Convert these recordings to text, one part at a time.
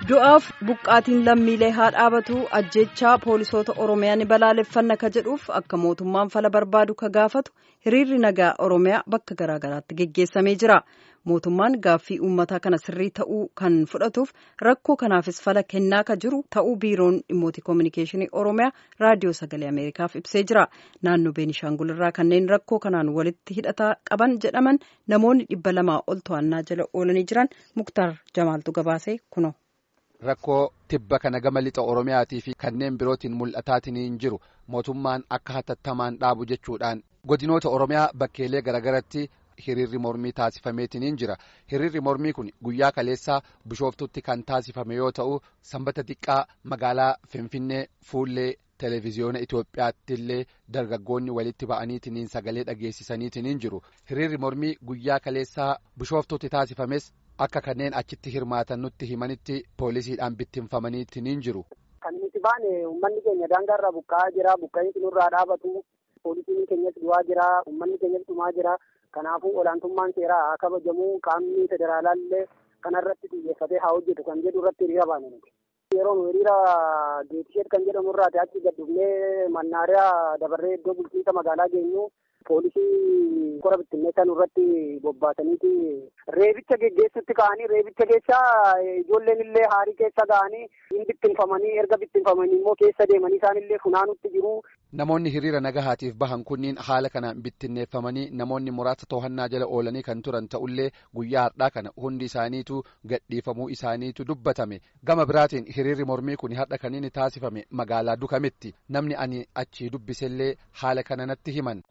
du'aaf buqqaatiin lammiilee haa dhaabatu ajjechaa poolisoota oromiyaa ni balaaleffanna ka jedhuuf akka mootummaan fala barbaadu ka gaafatu hiriirri nagaa oromiyaa bakka garaagaraatti geggeessamee jira mootummaan gaaffii uummataa kana sirrii ta'uu kan fudhatuuf rakkoo kanaafis fala kennaa ka jiru ta'uu biiroon dhimmoota koominikeeshinii oromiyaa raadiyoo sagalee ameerikaaf ibsee jira naannoo beenishaangul irraa kanneen rakkoo kanaan walitti hidhataa qaban jedhaman namoonni dhibba lamaa ol to'annaa jala oolanii jiran muktaar jamaaltu gabaasee kuno. Rakkoo tibba kana gama lixa Oromiyaatii fi kanneen birootiin mul'ataatiin jiru mootummaan akka hatattamaan dhaabu jechuudhaan godinoota Oromiyaa bakkeelee garaagaratti hiriirri mormii taasifameetiin jira. Hiriirri mormii kun guyyaa kaleessaa bishooftutti kan taasifame yoo ta'u sanbata xiqqaa magaalaa Finfinnee fuullee televiziyoona Itoophiyaatti illee dargaggoonni walitti ba'aniitiin sagalee dhageessisaniitiin jiru. Hiriirri mormii guyyaa kaleessaa bishooftutti taasifames. Akka kanneen achitti hirmaatan nutti himanitti poolisiidhaan bittinfamaniitiin jiru. Kan nuti baane uummanni keenya daangaarraa buqqa'aa jira. Buqqa'insi nurraa dhaabatu. Poolisiin keenyas du'aa jira. Uummanni keenyas dhumaa jira. Kanaafuu olaantummaan seeraa haa kabajamu. Qaamni federaalaa illee kanarratti xiyyeeffatee haa hojjetu kan jedhu irratti hiriira baane nuti. Yeroo nu hiriira geetisheet kan jedhamu irraati achi gad dhufnee mannaariyaa dabarree iddoo bulchiinsa magaalaa geenyu. Poolisii qora bittinneessaa nurratti bobbaasaniiti reebicha geggeessutti ka'anii reebicha keessaa ijoolleen illee haarii keessa ga'anii hin bittinfamanii erga bittinfamanii immoo keessa deemanii isaan illee funaanutti jiru. Namoonni hiriira nagahaatiif bahan kunniin haala kanaan bittinneeffamanii namoonni muraasa to'annaa jala oolanii kan turan ta'ullee guyyaa har'aa kana hundi isaaniitu gadhiifamuu isaaniitu dubbatame gama biraatiin hiriirri mormii kun har'a kan inni taasifame magaalaa Dukametti namni ani achii dubbisellee haala kana natti himan.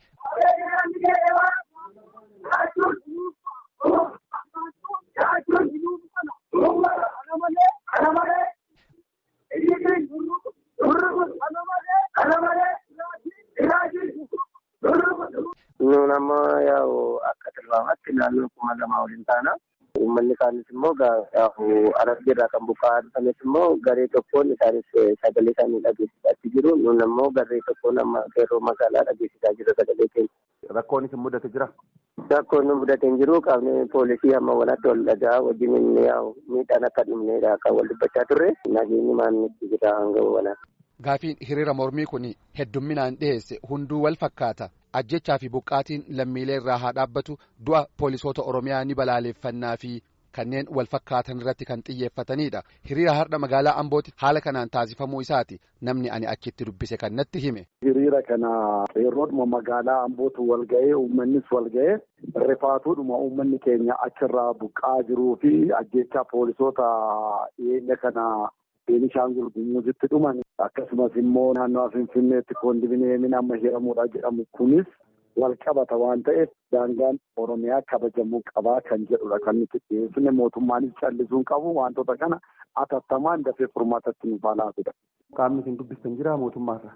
Nuun amma yaa'u akka tilmaamaatti naannoo kuma lamaa waliin taana. Uummanni kaanis immoo arabbiirraa kan buqqa'aa dhufanis immoo garee tokkoon isaanis sagalee isaanii dhageessisaa jiru. Nuun ammoo garee tokkoon amma qeerroo magaalaa dhageessisaa jiru sagalee keenya. Rakkoon isin mudate jira? Rakkoon nu mudate hin jiru qaamni poolisii amma walatti wal dhagaa wajjin inni yaa'u miidhaan akka dhumneedha kan wal dubbachaa turre nageenyi maannitti jira hanga walaa. Gaafiin hiriira mormii kun heddumminaan dhiyeesse hunduu wal fakkaata. Ajjechaa fi buqqaatiin lammiilee irraa haa dhaabbatu du'a poolisoota Oromiyaa ni balaaleffannaa fi kanneen wal fakkaatan irratti kan xiyyeeffatanidha. Hiriira har'a magaalaa Ambooti haala kanaan taasifamuu isaati namni ani achitti dubbise kan natti hime. Hiriira kana qeerroodhuma magaalaa Ambootu wal ga'ee uummannis wal ga'ee rifaatuudhuma uummanni keenya achirraa buqqaa jiruu fi ajjechaa poolisoota dhiyeenya kana Beenishaangul Gumuuzitti dhuman akkasumas immoo naannoo Finfinneetti koondominiyeemiin amma hiramuudha jedhamu kunis wal qabata waan ta'eef daangaan Oromiyaa kabajamuu qabaa kan jedhudha kan nuti dhiyeessine mootummaanis callisuun qabu wantoota kana atattamaan dafee furmaatatti nu baalaatudha. Qaamni isin dubbistan jira mootummaarra?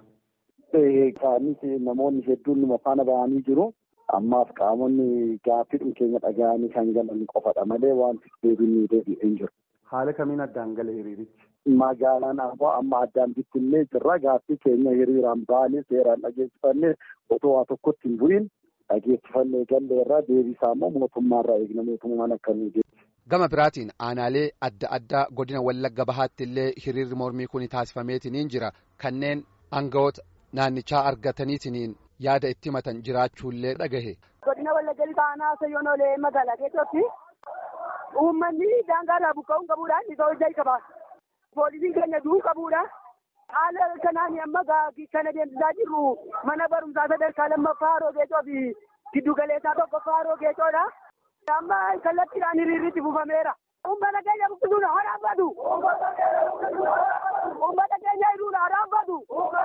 Qaamnis namoonni hedduun numa faana ba'anii jiru. Ammaaf qaamonni gaaffii keenya dhaga'anii kan galan qofadha malee wanti deebiin deebi'ee hin jiru. Haala kamiin addaan gala hiriirichi? Magaalaan Amboo amma addaan bittinnee jirra. Gaaffii keenya hiriiraan baanee seeraan dhageessifannee otoo waa tokkotti hin bu'iin dhageessifannee galleerra deebisaa immoo mootummaarraa eegna mootummaan akka nu Gama biraatiin aanaalee adda addaa godina Wallagga Bahaatti illee hiriirri mormii kun taasifameetiin jira. Kanneen aangawoota naannichaa argataniitiin yaada itti himatan jiraachuullee dhagahe. Godina Wallagga Bahaa Sayyoon Olee magaalaa keessatti uummanni daangaarraa buqqa'uun qabuudhaan isa hojjaa qaba. Poolisiin keenya du'uu qabuudha. Haala kanaan amma kan adeemsisaa jirru mana barumsaa sadarkaa lammaffaa Haroo Geecoo fi giddu galeessaa tokkoffaa Haroo Geecoodha. Amma kallattiidhaan hiriirritti buufameera. Uummata keenya buqqisuun haa dhaabbatu. Uummata keenya hiriiruun haa dhaabbatu.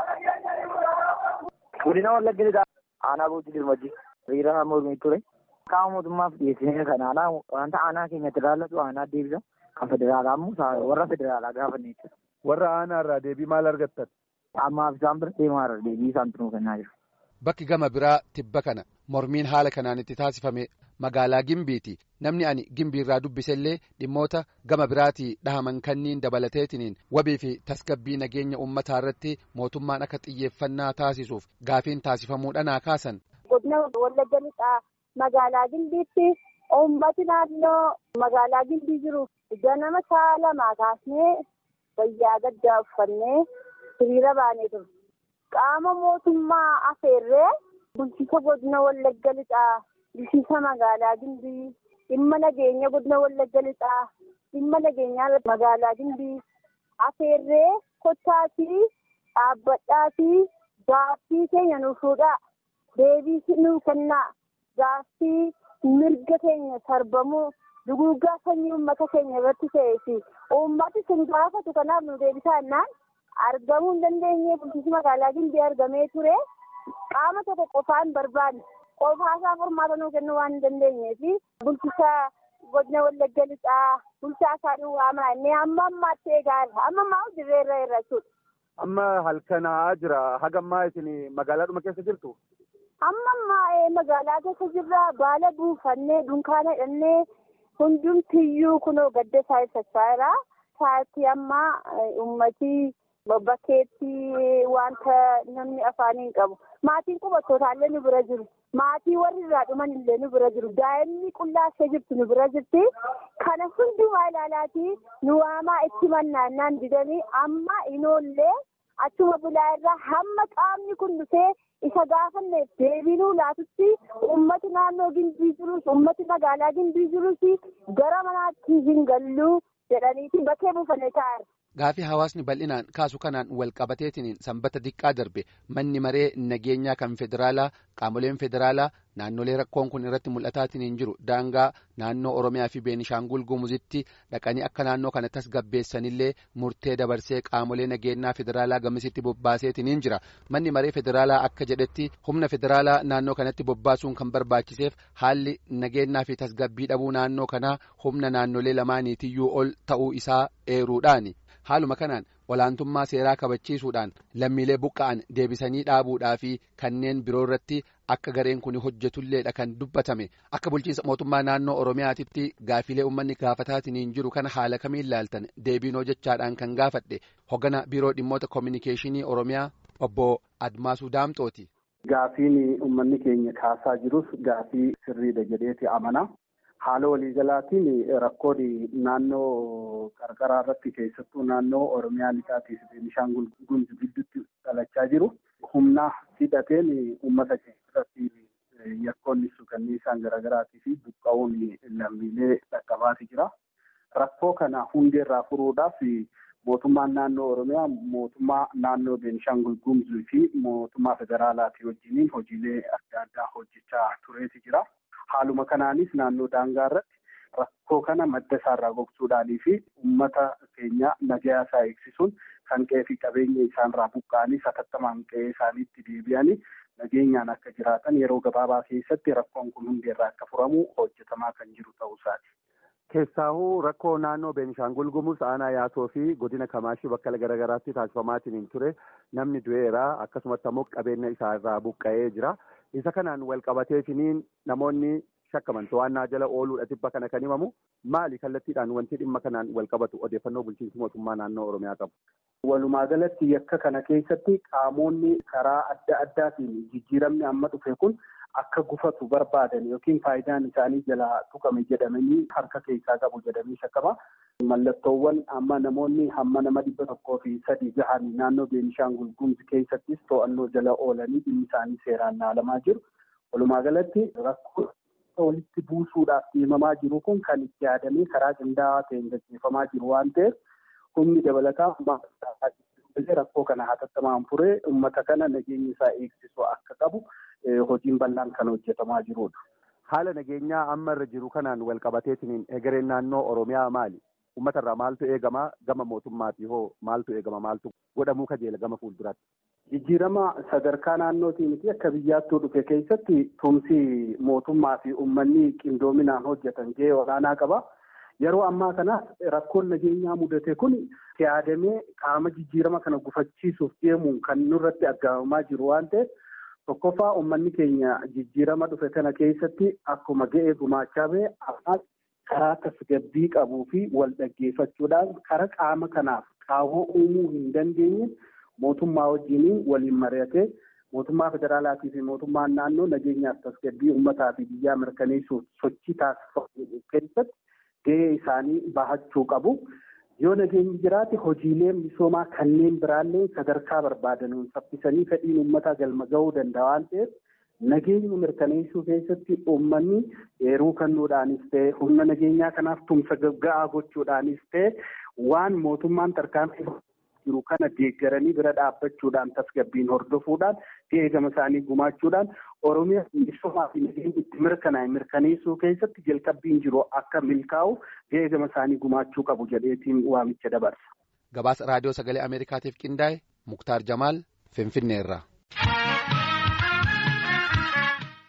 Godina Wallagga Lixaa aanaa Boojii Dirmajji hiriira mormii ture. Qaama mootummaaf dhiyeessine kan aanaa wanta aanaa keenyatti ilaallatu aanaa deebisa. Kan federaalaa immoo warra federaalaa gaafanne jechuudha. Warra aanaa irraa deebii maal argattan? Ammaaf isaan bira deemaa irra deebii isaan tunuu kennaa jiru. Bakki gama biraa tibba kana mormiin haala kanaan itti taasifame magaalaa Gimbiiti. Namni ani Gimbii irraa dubbisellee dhimmoota gama biraatii dhahaman kanniin dabalateetiniin wabii fi tasgabbii nageenya uummataa irratti mootummaan akka xiyyeeffannaa taasisuuf gaafiin taasifamuu dhanaa kaasan. Godina Wallagga Lixaa magaalaa Gimbiitti Uummati naannoo magaalaa Gimbii jiru ganama sa'a lamaa kaasnee wayyaa gaddaa uffannee hiriira baanee turre. Qaama mootummaa afeerree bulchiisa godina Wallagga Lixaa, bulchiisa magaalaa Gimbii, dhimma nageenya godina Wallagga Lixaa, dhimma nageenyaa magaalaa Gimbii afeerree kottaatii dhaabbadhaatii gaaffii keenya nuuf fuudhaa deebii nuuf kennaa gaaffii mirga keenya sarbamuu duguuggaa sanyii uummata keenya irratti ta'ee fi uummati sun gaafatu kanaaf nu deebisaa jennaan argamuu hin dandeenye bulchiinsi magaalaa Gimbii argamee ture qaama tokko qofaan barbaanne qofaasaa furmaata nuu kennuu waan hin dandeenyee fi bulchiisa godina wallagga lixaa bulchaa isaanii waamaa inni amma ammaatti eegaa irra amma ammaa dirree irra irra jechuudha. Amma halkanaa jira hagammaa isin magaalaadhuma keessa jirtu? Amma ammaa magaalaa keessa jirra baala buufannee dunkaana hidhannee hundumtiyyuu kunoo gadda isaa ibsachaa jira. Sa'aatii ammaa uummatii bakkeetti wanta namni afaanii hin qabu. Maatiin qubattootaa nu bira jiru. Maatii warri irraa dhuman illee nu bira jiru. Daa'imni qullaa ishee jirtu nu bira jirti. Kana hundumaa ilaalaatii nu waamaa itti mannaannaan didanii amma inoollee achuma bulaa irraa hamma qaamni kun dhufee isa gaafanneef deebinuu laatutti uummati naannoo gimbii jirus uummati magaalaa gimbii jirus gara manaatti hin galluu jedhaniiti bakkee buufannee taa'eera. Gaafii hawaasni bal'inaan kaasu kanaan wal qabateetiin sanbata diqqaa darbe manni maree nageenyaa kan federaalaa qaamoleen federaalaa naannolee rakkoon kun irratti mul'ataatiin hin jiru daangaa naannoo Oromiyaa fi Beenishaangul Gumuzitti dhaqanii akka naannoo kana tasgabbeessanillee murtee dabarsee qaamolee nageenyaa federaalaa gamasitti bobbaaseetiin hin jira manni maree federaalaa akka jedhetti humna federaalaa naannoo kanatti bobbaasuun kan barbaachiseef haalli nageenyaa fi tasgabbii dhabuu naannoo kanaa humna naannolee lamaaniitiyyuu ol ta'uu isaa eeruudhaani. haaluma kanaan olaantummaa seeraa kabachiisuudhaan lammiilee buqqa'an deebisanii dhaabuudhaa fi kanneen biroo irratti akka gareen kun hojjetulleedha kan dubbatame akka bulchiinsa mootummaa naannoo oromiyaatitti gaafilee uummanni gaafataatiin hin jiru kana haala kamiin ilaaltan deebiinoo jechaadhaan kan gaafadhe hoggana biiroo dhimmoota koominikeeshinii oromiyaa obbo Admaasuu Daamxooti. Gaafiin uummanni keenya kaasaa jirus gaafii sirriidha jedheeti amana. Haala waliigalaatiin rakkoon naannoo qarqaraa irratti keessattuu naannoo Oromiyaa lixaatii fi Beenishaangul Gumuz gidduutti dhalachaa jiru. Humna hidhateen uummata keessatti yakkoonni suukanniisaan garaagaraatii fi buqqa'uun lammiilee dhaqqabaati jira. Rakkoo kana hundeerraa furuudhaaf mootummaan naannoo Oromiyaa mootummaa naannoo Beenishaangul Gumuz fi mootummaa federaalaatii wajjiniin hojiilee adda addaa hojjechaa tureeti jira. Haaluma kanaanis naannoo daangaa irratti rakkoo kana madda isaarraa gogsuudhaanii fi uummata keenya nagaa isaa eegsisuun kan qe'ee fi qabeenya isaanirraa buqqa'anii satattamaan qe'ee isaaniitti deebi'anii nageenyaan akka jiraatan yeroo gabaabaa keessatti rakkoon kun hundeerraa akka furamu hojjetamaa kan jiru ta'uu isaati. Keessaahuu rakkoo naannoo Beenishaangul Gumuz aanaa yaasoo fi godina Kamaashii bakka garaagaraatti taasifamaatiin ture namni du'eera akkasumatti ammoo qabeenya isaa irraa buqqa'ee jira. Isa kanaan wal qabateetiniin namoonni shakkaman to'annaa jala ooluudha tibba kana kan himamu maali kallattiidhaan wanti dhimma kanaan wal qabatu odeeffannoo bulchiinsi mootummaa naannoo Oromiyaa qabu. Walumaa galatti yakka kana keessatti qaamonni karaa adda addaatiin jijjiiramni amma dhufe kun akka gufatu barbaadan yookiin faayidaan isaanii jalaa tuqame jedhamanii harka keessaa qabu jedhamanii shakkama. Mallattoowwan amma namoonni hamma nama dhibba tokkoo fi sadii gahan naannoo Beenishaangul Gumuz keessattis to'annoo jala oolanii dhimmi isaanii seeraan ilaalamaa jiru. Walumaa galatti rakkoo walitti buusuudhaaf deemamaa jiru kun kan itti yaadamee karaa qindaa'aa ta'een gaggeeffamaa jiru waan ta'eef humni dabalataa rakkoo kana hatattamaan furee uummata kana nageenya isaa eegsisu akka qabu hojiin bal'aan kan hojjetamaa jirudha. Haala nageenyaa amma irra jiru kanaan wal qabateetiin egereen naannoo Oromiyaa maali? Uummata irraa maaltu eegama gama mootummaatii hoo maaltu eegama maaltu godhamuu kajeela gama fuulduraatti? Jijjiirama sadarkaa naannootii miti akka biyyaattuu dhufe keessatti tumsi mootummaa fi uummanni qindoominaan hojjetan gahee olaanaa qaba. Yeroo ammaa kana rakkoon nageenyaa mudate kun yaadamee qaama jijjiirama kana gufachiisuuf deemuun kan nurratti argamamaa jiru waan ta'eef tokkoffaa uummanni keenya jijjiirama dhufe kana keessatti akkuma ga'ee gumaachaa ba'e ammaas karaa tasgabbii qabuu fi wal dhaggeeffachuudhaan karaa qaama kanaaf qaawwa uumuu hin dandeenye mootummaa wajjiniin waliin mari'atee mootummaa federaalaatii fi mootummaan naannoo nageenyaaf tasgabbii uummataa fi biyyaa mirkaneessuuf sochii taasifamu keessatti gahee isaanii bahachuu qabu. Yoo nageenyi jiraate hojiileen misoomaa kanneen biraallee sadarkaa barbaadanuun saffisanii fedhiin uummataa galma ga'uu danda'a waan ta'eef nageenya mirkaneessuu keessatti uummanni eeruu kennuudhaanis ta'e humna nageenyaa kanaaf tumsa ga'aa gochuudhaanis ta'e waan mootummaan tarkaanfii jiru kana deeggaranii bira dhaabbachuudhaan tasgabbiin hordofuudhaan gahee gama isaanii gumaachuudhaan oromiyaa misoomaa fi nageenya itti mirkanaa'e mirkaneessuu keessatti jalqabbiin jiru akka milkaa'u gahee gama isaanii gumaachuu qabu jedheetiin waamicha dabarsa. Gabaasa raadiyoo sagalee Ameerikaatiif qindaa'e Muktaar Jamaal Finfinneerraa.